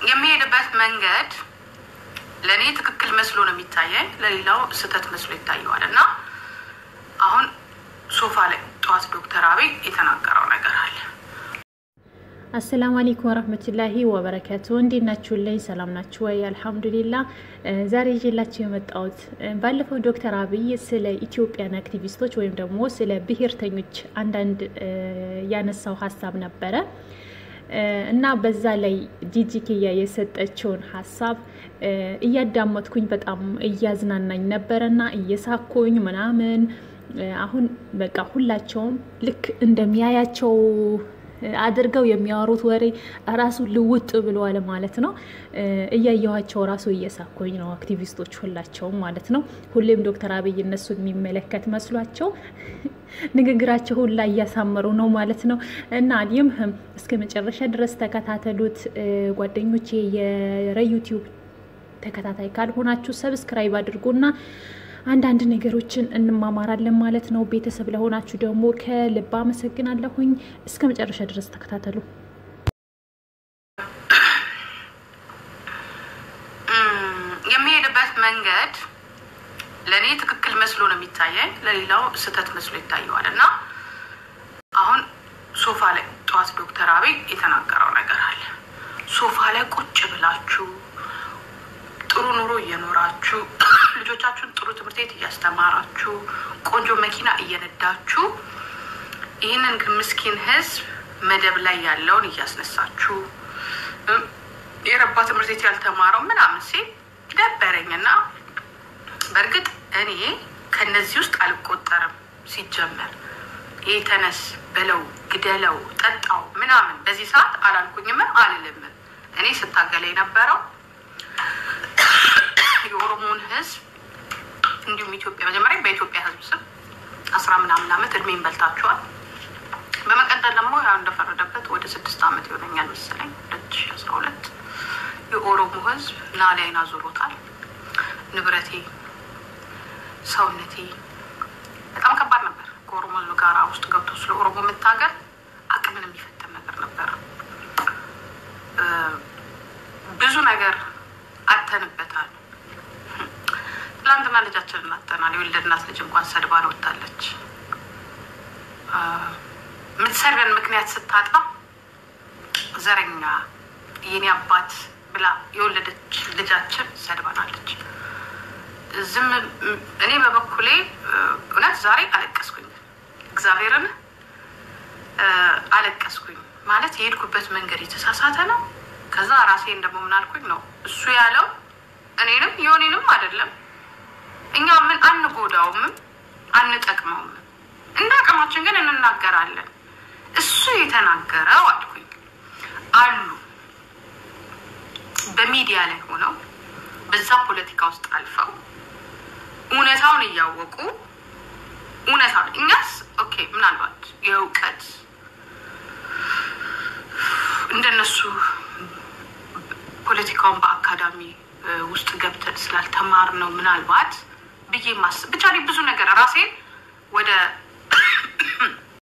የሚሄድበት መንገድ ለእኔ ትክክል መስሎ ነው የሚታየኝ፣ ለሌላው ስህተት መስሎ ይታየዋል። እና አሁን ሶፋ ላይ ጠዋት ዶክተር አብይ የተናገረው ነገር አለ። አሰላሙ አለይኩም ወረህመቱላሂ ወበረከቱ። እንዴት ናችሁልኝ? ሰላም ናችሁ ወይ? አልሐምዱሊላ። ዛሬ ይዤላችሁ የመጣሁት ባለፈው ዶክተር አብይ ስለ ኢትዮጵያን አክቲቪስቶች ወይም ደግሞ ስለ ብሔርተኞች አንዳንድ ያነሳው ሀሳብ ነበረ እና በዛ ላይ ጂጂኪያ የሰጠችውን ሀሳብ እያዳመጥኩኝ በጣም እያዝናናኝ ነበረና እየሳኩኝ ምናምን አሁን በቃ ሁላቸውም ልክ እንደሚያያቸው አድርገው የሚያወሩት ወሬ ራሱ ልውጥ ብለዋል ማለት ነው። እያየኋቸው ራሱ እየሳኮኝ ነው። አክቲቪስቶች ሁላቸውም ማለት ነው። ሁሌም ዶክተር አብይ እነሱን የሚመለከት መስሏቸው ንግግራቸው ሁላ እያሳመሩ ነው ማለት ነው። እና አሊም እስከ መጨረሻ ድረስ ተከታተሉት ጓደኞቼ። የዩቲዩብ ተከታታይ ካልሆናችሁ ሰብስክራይብ አድርጉና አንዳንድ ነገሮችን እንማማራለን ማለት ነው። ቤተሰብ ለሆናችሁ ደግሞ ከልብ አመሰግናለሁኝ። እስከ መጨረሻ ድረስ ተከታተሉ። የሚሄድበት መንገድ ለእኔ ትክክል መስሎ ነው የሚታየኝ፣ ለሌላው ስህተት መስሎ ይታየዋል። እና አሁን ሶፋ ላይ ጠዋት ዶክተር አብይ የተናገረው ነገር አለ። ሶፋ ላይ ቁጭ ብላችሁ ጥሩ ኑሮ እየኖራችሁ ልጆቻችሁን ጥሩ ትምህርት ቤት እያስተማራችሁ ቆንጆ መኪና እየነዳችሁ ይህንን ግን ምስኪን ሕዝብ መደብ ላይ ያለውን እያስነሳችሁ የረባ ትምህርት ቤት ያልተማረው ምናምን ሲል ደበረኝና በእርግጥ እኔ ከነዚህ ውስጥ አልቆጠርም። ሲጀመር ይህ ተነስ በለው ግደለው ጠጣው ምናምን በዚህ ሰዓት አላልኩኝም አልልም። እኔ ስታገለ የነበረው የኦሮሞን ህዝብ እንዲሁም ኢትዮጵያ መጀመሪያ በኢትዮጵያ ህዝብ ስም አስራ ምናምን ዓመት እድሜን በልታችኋል። በመቀጠል ደግሞ ያው እንደፈረደበት ወደ ስድስት ዓመት ይሆነኛል መሰለኝ ሁለት ሺ አስራ ሁለት የኦሮሞ ህዝብ ናላይን አዙሮታል። ንብረቴ፣ ሰውነቴ በጣም ከባድ ነበር። ከኦሮሞ ህዝብ ጋር ውስጥ ገብቶ ስለ ኦሮሞ መታገል አቅምን የሚፈትን ነገር ነበር። ብዙ ነገር አተንበታል። ትላንትና ልጃችንን አጥተናል። የወለድናት ልጅ እንኳን ሰድባን ወጣለች። የምትሰድበን ምክንያት ስታጣ ዘረኛ የኔ አባት ብላ የወለደች ልጃችን ሰድባናለች። ዝም እኔ በበኩሌ እውነት ዛሬ አለቀስኩኝ፣ እግዚአብሔርን አለቀስኩኝ። ማለት የሄድኩበት መንገድ የተሳሳተ ነው። ከዛ ራሴን ደግሞ ምን አልኩኝ ነው እሱ ያለው እኔንም የሆኔንም አይደለም እኛ ምን አንጎዳውም አንጠቅመውም፣ እንደ አቅማችን ግን እንናገራለን። እሱ የተናገረው አልኩኝ አሉ በሚዲያ ላይ ሆነው በዛ ፖለቲካ ውስጥ አልፈው እውነታውን እያወቁ እውነታውን እኛስ ኦኬ ምናልባት የእውቀት እንደነሱ ፖለቲካውን በአካዳሚ ውስጥ ገብተን ስላልተማር ነው ምናልባት ብዬ ማስብ ብቻ ብዙ ነገር ራሴን ወደ